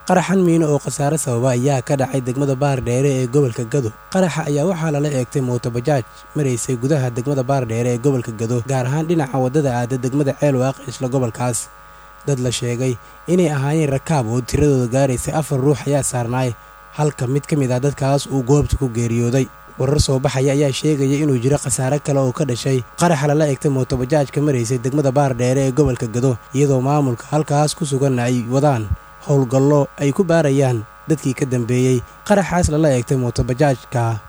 qaraxan miino oo khasaare sababa ayaa ka dhacay degmada baardheere ee gobolka gado qaraxa ayaa waxaa lala eegtay mootobajaaj maraysay gudaha degmada baardheere ee gobolka gado gaar ahaan dhinaca waddada aada degmada ceelwaaq isla gobolkaas dad la sheegay inay ahaayeen rakaab oo tiradooda gaaraysay afar ruux ayaa saarnaay halka mid ka mid ah dadkaas uu goobta ku geeriyooday warar soo baxaya ayaa sheegaya inuu jiro khasaare kale oo ka dhashay qaraxa lala eegtay mootobajaajka maraysay degmada baardheere ee gobolka gado iyadoo maamulka halkaas ku suganna ay wadaan howlgallo ay ku baarayaan dadkii ka dambeeyey qaraxaas lala eegtay mootobajaajka